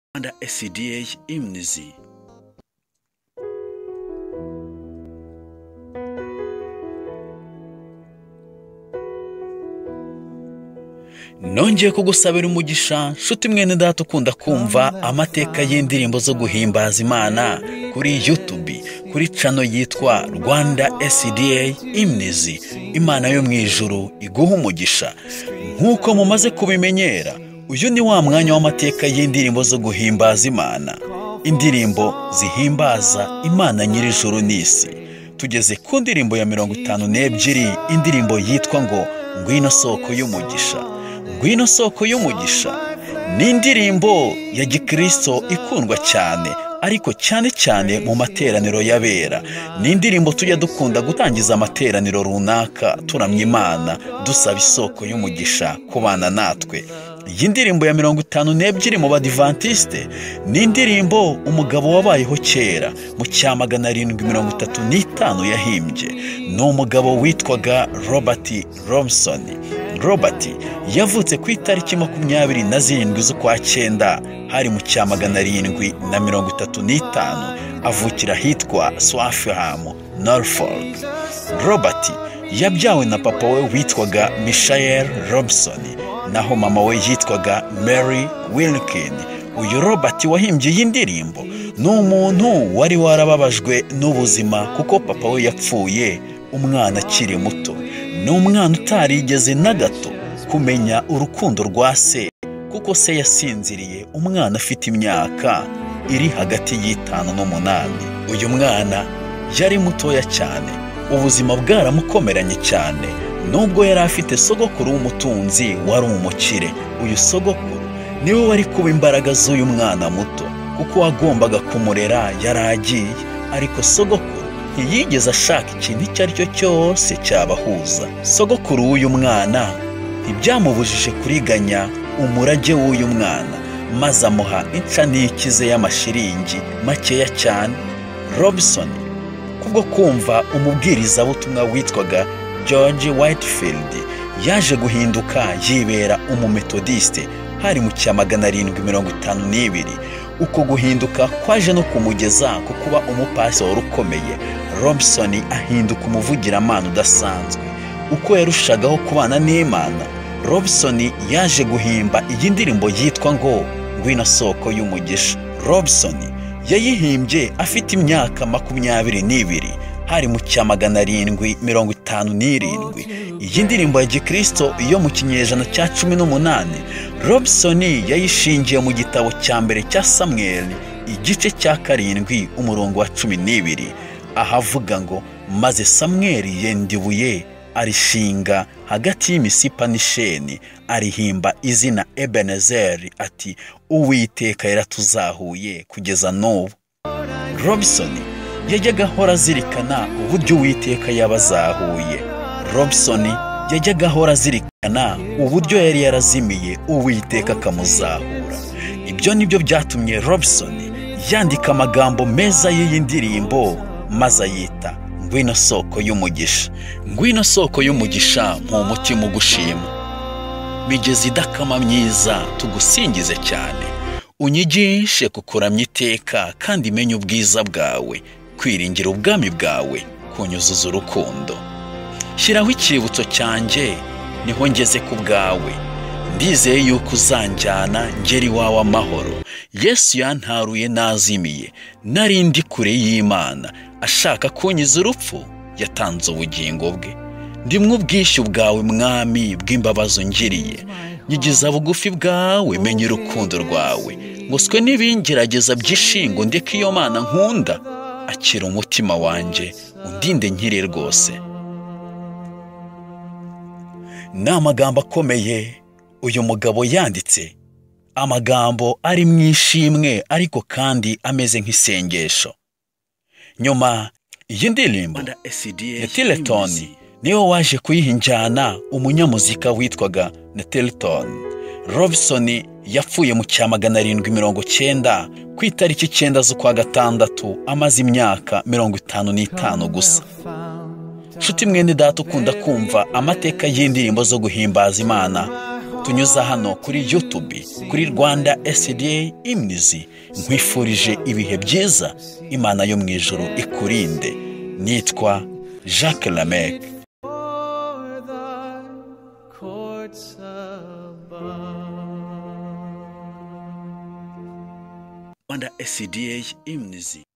rwanda fda imnizi nongeye kugusabira umugisha nshuti mwene data ukunda kumva amateka y'indirimbo zo guhimbaza imana kuri yutubi kuri cano yitwa rwanda SDA imnizi imana yo mu ijuru iguha umugisha nk'uko mumaze kubimenyera uyu ni wa mwanya w'amateka y'indirimbo zo guhimbaza imana indirimbo zihimbaza imana nyir'ijuru n'isi tugeze ku ndirimbo ya mirongo itanu n'ebyiri indirimbo yitwa ngo ngwino soko y'umugisha ngwino soko y'umugisha ni indirimbo ya gikristo ikundwa cyane ariko cyane cyane mu materaniro y'abera ni indirimbo tujya dukunda gutangiza amateraniro runaka turamya imana dusaba isoko y'umugisha ku bana natwe iyi ndirimbo ya mirongo itanu n'ebyiri mu badivantisite ni indirimbo umugabo wabayeho kera mu cya magana arindwi mirongo itatu n'itanu yahimbye ni umugabo witwaga robert Robson. robert yavutse ku itariki makumyabiri na zirindwi z'ukwa cyenda hari mu cya magana arindwi na mirongo itatu n'itanu avukira ahitwa swafihamu norfolk robert yabyawe na papa we witwaga michael robson naho mama we yitwaga mary wilkin uyu robert wahimbye iyi ndirimbo ni umuntu wari warababajwe n'ubuzima kuko papa we yapfuye umwana akiri muto ni umwana utarigeze na gato kumenya urukundo rwa se kuko se yasinziriye umwana afite imyaka iri hagati y'itanu n'umunani uyu mwana yari mutoya cyane ubuzima bwaramukomeranye cyane nubwo yari afite sogokuru w'umutunzi wari umukire uyu sogokuru niwe wari kuba imbaraga z'uyu mwana muto kuko wagombaga kumurera yari agiye ariko sogokuru ntiyigeze ashaka ikintu icyo ari cyo cyose cyabahuza sogokuru w'uyu mwana ntibyamubujije kuriganya umurage w'uyu mwana maze amuha inshaniki ze y'amashiringi makeya cyane robson kubwo kumva umubwirizabutumwa witwaga george whitefield yaje guhinduka yibera umumetodisite hari mu cya magana arindwi mirongo itanu n'ibiri uko guhinduka kwaje no kumugeza ku kuba umupasitoro ukomeye robson ahinduka umuvugiramana udasanzwe uko yarushagaho kubana n'imana robson yaje guhimba iyi ndirimbo yitwa ngo ngwino soko y'umugisha robson yayihimbye afite imyaka makumyabiri n'ibiri hari mu cya magana arindwi mirongo itanu n'irindwi iyi ndirimbo ya gikristo yo mu kinyejana cya cumi n'umunani robson yayishingiye mu gitabo cya mbere cya samuel igice cya karindwi umurongo wa cumi n'ibiri ahavuga ngo maze samuel yenda ibuye arishinga hagati y'imisipa n'isheni arihimba izina ebenezeri ati uwiteka yaratuzahuye kugeza n'ubu robson yajyaga ahora azirikana uburyo uwiteka yabazahuye robson yajyaga ahora azirikana uburyo yari yarazimiye uwiteka akamuzahura ibyo ni byo byatumye robson yandika amagambo meza y'iyi ndirimbo maze ayita ngwino soko y'umugisha ngwino soko y'umugisha mu mutima ugushima migezi idakama myiza tugusingize cyane unyigishe kukuramya iteka kandi menye ubwiza bwawe kwiringira ubwami bwawe kunyuzuza urukundo shyiraho icyibutso cyanjye niho ngeze ku bwawe ndizeye yuko uzanjyana ngera iwawe amahoro yesu yantaruye nazimiye nari ndi kure y'imana ashaka kunyiza urupfu yatanze ubugingo bwe ndimwe ubwishyu bwawe mwami bw'imbabazi ungiriye nyigiza bugufi bwawe menye urukundo rwawe ngoswe n'ibingerageza by'ishingo ndeka iyo mana nkunda akira umutima wanjye undinde nkire rwose ni amagambo akomeye uyu mugabo yanditse amagambo ari mu ishimwe ariko kandi ameze nk'isengesho nyuma iyi ndirimbo neteletoni niwe waje kuyihinjyana umunyamuzika witwaga neteletoni robson yapfuye mu cya magana arindwi mirongo cyenda ku itariki icyenda z'ukwa gatandatu amaze imyaka mirongo itanu n'itanu gusa nshuti mwene data ukunda kumva amateka y'indirimbo zo guhimbaza imana kutunyuza hano kuri yutubi kuri rwanda esida imnizi nkwifurije ibihe byiza imana yo mu ijoro ikurinde nitwa jacques lamec for thy courts above. rwanda esida imnizi